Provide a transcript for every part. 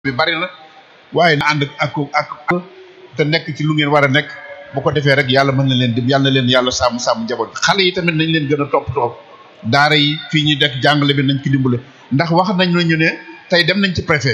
bi bari na waaye na ànd ak ak te nekk ci lu ngeen war a nekk bu ko defee rek yàlla mën na leen dim yàlla na leen yàlla sàmm sàmm njaboot xale yi tamit nañ leen gën a toppatoo daara yi fii ñuy dekk jàngale bi nañ ko dimbale ndax wax nañ la ñu ne tey dem nañ ci préfet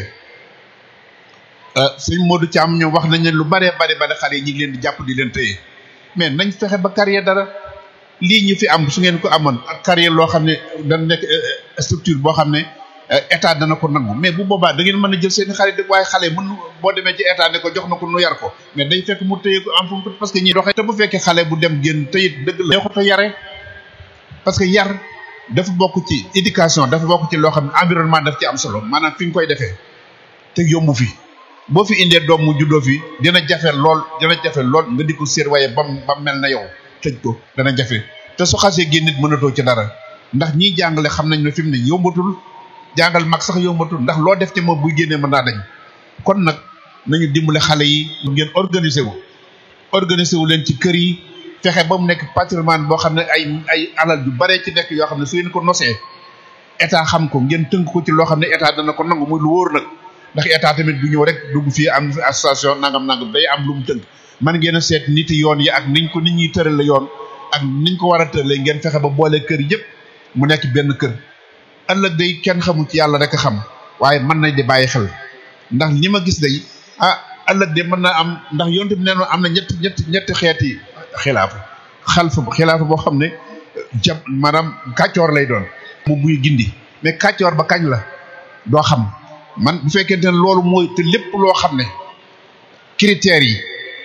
sëñ Modou Thiam ñoom wax nañ ne lu baree bari bari xale yi ñu ngi leen di jàpp di leen téye mais nañ fexe ba carrière dara lii ñu fi am su ngeen ko amoon ak carrière loo xam ne dana nekk structure boo xam ne état dana ko nangu mais bu boobaa da ngeen mën a jël seen i xarit waaye xale mën boo demee ci état ne ko jox na ko nu yar ko mais day fekk mu téye ko en fonction parce que ñi doxee te bu fekkee xale bu dem génn te it dëgg la neexut a yare parce que yar dafa bokk ci éducation dafa bokk ci loo xam ne environnement daf ci am solo maanaam fi nga koy defee te yombu fi boo fi indee doom mu juddoo fi dina jafe lool dina jafe lool nga di ko séer waaye bam ba mel na yow tëj ko dana jafe te su xasee génn nit mënatoo ci dara ndax ñiy jàngale xam nañ ne fi mu ne yombatul jàngal mag sax yombatul ndax loo def ci moom buy génnee mën naa dañ kon nag nañu dimbale xale yi ngeen organiser wu organiser wu leen ci kër yi fexe ba mu nekk patrimoine boo xam ne ay ay alal yu bare ci nekk yoo xam ne su ngeen ko nosee état xam ko ngeen tënk ko ci loo xam ne état dana ko nangu muy lu wóor nag ndax état tamit du ñëw rek dugg fii am association nangam nangam day am lu mu tënk man ngeen a seet nit yoon yi ak niñ ko nit ñuy tërale yoon ak niñ ko war a tëralee ngeen fexe ba boole kër yëpp mu nekk benn kër ëllëg day kenn xamul ci yàlla rek a xam waaye mën nañ di bàyyi xel ndax li ma gis day ah ëllëg de mën naa am ndax yonte bi neen am na ñetti ñetti ñetti xeeti xilaafa xalfa xilaafa boo xam ne jab maanaam kàccoor lay doon mu buy gindi mais kàccoor ba kañ la doo xam man bu fekkente ne loolu mooy te lépp loo xam ne critères yi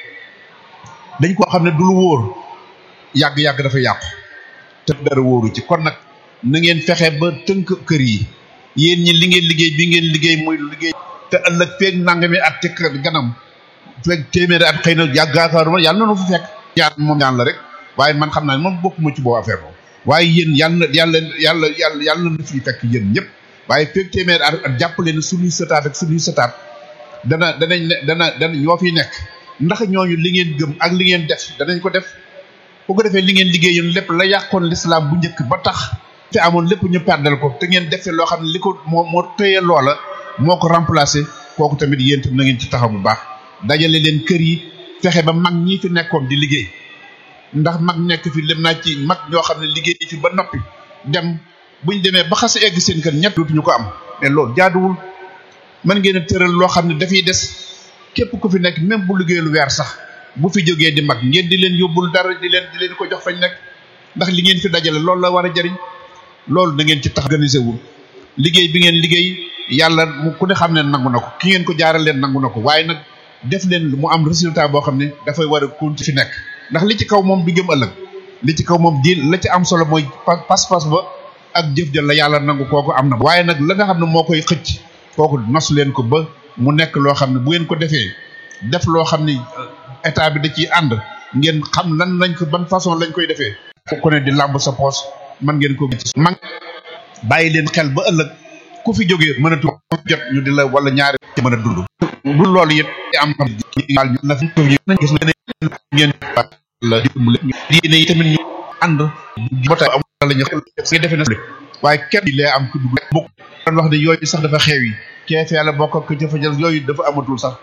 dañ koo xam ne du lu wóor yàgg-yàgg dafa yàqu te dara wóoru ci kon nag na ngeen fexe ba tënk kër yi yéen ñi li ngeen liggéey bi ngeen liggéey muy liggéey te ëllëg feeg nangami at ci ganam feeg téeméeri at xëy na yàggaakaaruma yàlla na nu fa fekk ñaan moom ñaan la rek waaye man xam naa ne moom bokkuma ci boobu affaire boobu waaye yéen yàlla yàlla yàlla yàlla yàlla na fi fekk yéen ñëpp waaye feeg téeméeri at at jàpp leen suñuy sëtaat ak suñuy sëtaat dana danañ ne dana dana ñoo fi nekk ndax ñooñu li ngeen gëm ak li ngeen def danañ ko def bu ko defee li ngeen liggéeyoon lépp la yàqoon l'islam bu njëkk ba tax te amoon lépp ñu perdal ko te ngeen defee loo xam ne li ko moo moo tëye loola moo ko remplacé kooku tamit yéen tam na ngeen ci taxaw bu baax dajale leen kër yi fexe ba mag ñii fi nekkoon di liggéey ndax mag nekk fi lem naa ci mag ñoo xam ne liggéey fi ba noppi dem buñ demee ba xas egg seen kër ñett dootuñu ko am mais loolu jaaduwul mën ngeen a tëral loo xam ne dafay des képp ku fi nekk même bu liggéey lu weer sax bu fi jógee di mag ngeen di leen yóbbul dara di leen di leen ko jox fañ nekk ndax li ngeen fi dajale loolu la war a jariñ loolu da ngeen ci tax organisé wul liggéey bi ngeen liggéey yàlla mu ku ne xam ne nangu na ko ki ngeen ko jaaral leen nangu na ko waaye nag def leen mu am résultat boo xam ne dafay war a continuer fi nekk ndax li ci kaw moom du jëm ëllëg li ci kaw moom di la ci am solo mooy pas-pas ba ak jëf jël la yàlla nangu kooku am na waaye nag la nga xam ne moo koy xëcc kooku nos leen ko ba mu nekk loo xam ne bu ngeen ko defee def loo xam ne état bi da ciy ànd ngeen xam lan lañ ko ban façon lañ koy defee ku ne di làmb sa poos man ngeen ko man bàyyi leen xel ba ëllëg ku fi jógee mën a tu jot ñu di la wala ñaari ci mën a dund du loolu it am xam na fi gis nga ne ngeen la diine yi tamit ñu ànd bota am la ñu nga defee na waaye kenn di lee am ku dugg bokk doon wax ne yooyu sax dafa xew yi keefee la bokk ak ca jël yooyu dafa amatul sax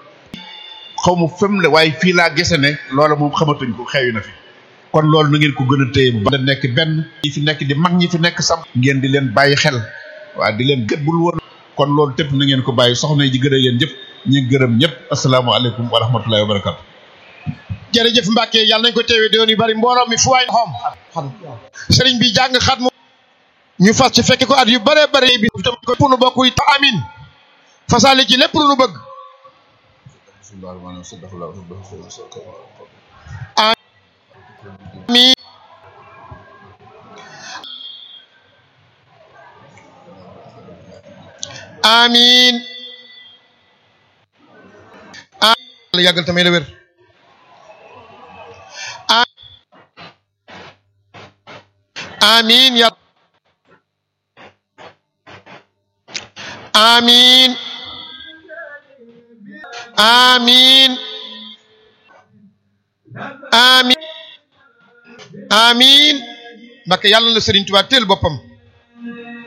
xaw ma fem la waaye fii laa gese ne loola moom xamatuñ ko xewi na fi kon loolu na ngeen ko gën a téye ba nekk benn ñi fi nekk di mag ñi fi nekk sam ngeen di leen bàyyi xel waaw di leen gët bul woon kon loolu tépp na ngeen ko bàyyi soxna yi gën a yéen ñëpp ñi gërëm ñëpp asalaamaaleykum wa rahmatullahi wa barakatu jërëjëf Mbacke yàlla nañ ko teewee doon yu bari mbooloo mi fu waay xom sëriñ bi jàng xat mu ñu fas ci fekke ko at yu bare bare bi tam ko pour nu bokk yi amin fasaale ci lépp lu nu bëgg amin amin amin yàggal tamay la wér amin ya amin amin amin amin Mbàkke yàlla la Sëriñ Tuubaa teel boppam